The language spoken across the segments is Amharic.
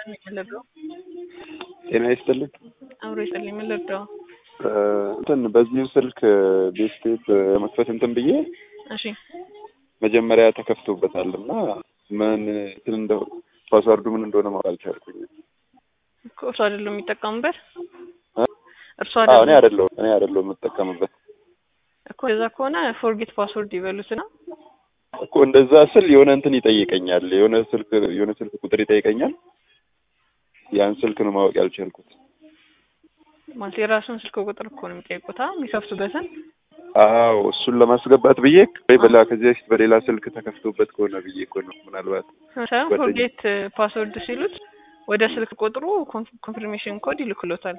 የምንረዳው? ጤና ይስጥልኝ። አብሮ ይስጥልኝ። የምንረዳው? እንትን በዚሁ ስልክ ቤስቴት መክፈት እንትን ብዬ እሺ መጀመሪያ ተከፍቶበታል እና ምን እንትን እንደ ፓስዋርዱ ምን እንደሆነ ማወቅ አልቻልኩኝም። እኮ እርሱ አይደለም የሚጠቀሙበት እ? እርሱ አዎ እኔ አይደለም አይደለሁም እኔ አይደለሁም የምጠቀምበት እኮ እንደዛ ከሆነ ፎርጌት ፓስወርድ ይበሉትና እኮ እንደዛ ስል የሆነ እንትን ይጠይቀኛል። የሆነ ስልክ የሆነ ስልክ ቁጥር ይጠይቀኛል። ያን ስልክ ነው ማወቅ ያልቻልኩት። ማለት የራሱን ስልክ ቁጥር እኮ ነው የሚጠይቁታ የሚከፍቱበትን አዎ እሱን ለማስገባት ብዬ ወይ በላ ከዚህ በፊት በሌላ ስልክ ተከፍቶበት ከሆነ ብዬ እኮ ነው ምናልባት ሳይሆን ጓደኛ- ፎርጌት ፓስወርድ ሲሉት ወደ ስልክ ቁጥሩ ኮንፊርሜሽን ኮድ ይልክሎታል።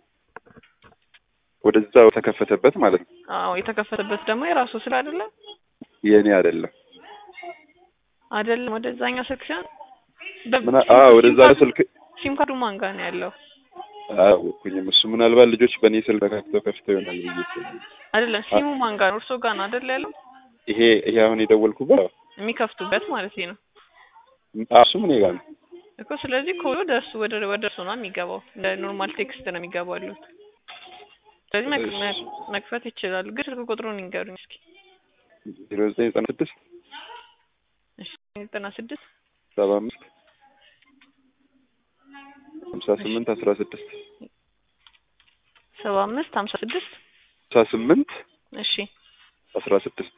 ወደዛው ተከፈተበት ማለት ነው። አዎ የተከፈተበት ደግሞ የራሱ ስል አይደለም የእኔ አይደለም። አይደለም ወደዛኛው ስልክ ሲሆን ምና አዎ ወደዛ ስልክ ሲም ካርዱ ማን ጋር ነው ያለው? አያወኩኝም። እሱ ምናልባት ልጆች በእኔ ስልክ ተከፍተው ከፍተው ይሆናል ብዬ እኮ ነው። አይደለም ሲሙ ማን ጋር ነው? እርሶ ጋር ነው አይደል ያለው? ይሄ ይሄ አሁን የደወልኩበት የሚከፍቱበት ማለት ነው አዎ፣ እሱም እኔ ጋር ነው። እኮ። ስለዚህ ኮዱ ወደ እሱ ወደ ወደ እርሱ ነው የሚገባው። እንደ ኖርማል ቴክስት ነው የሚገባው ያሉት። ስለዚህ መክ- እሺ። መክ- መክፈት ይችላሉ። ግን ስልክ ቁጥሩን ይንገሩኝ እስኪ። ዜሮ ዘጠኝ ዘጠና ስድስት እሺ ዘጠና ስድስት ሰባ አምስት ሀምሳ ስምንት አስራ ስድስት ሰባ አምስት ሀምሳ ስድስት ሀምሳ ስምንት እሺ አስራ ስድስት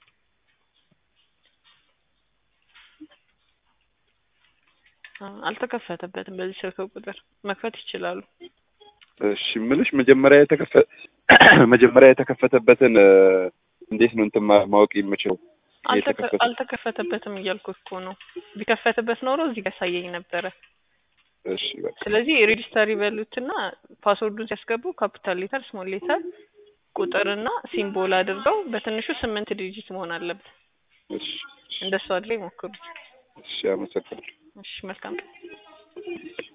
አ- አልተከፈተበትም። በዚህ ስልክ ቁጥር መክፈት ይችላሉ። እሺ ምልሽ መጀመሪያ የተከፈ መጀመሪያ የተከፈተበትን እ፣ እንዴት ነው እንትን ማ- ማወቅ የምችለው? አልተከ- የተከፈተ- አልተከፈተበትም እያልኩ እኮ ነው። ቢከፈትበት ኖሮ እዚህ ጋር ያሳየኝ ነበረ። እሺ በቃ ስለዚህ ሬጂስተር ይበሉትና ፓስወርዱን ሲያስገቡ ካፒታል ሌተር፣ ስሞል ሌተር፣ ቁጥርና ሲምቦል አድርገው በትንሹ ስምንት ዲጂት መሆን አለበት። እሺ እንደሱ አድርገው ይሞክሩት። እሺ አመሰግናለሁ። እሺ መልካም ቀን።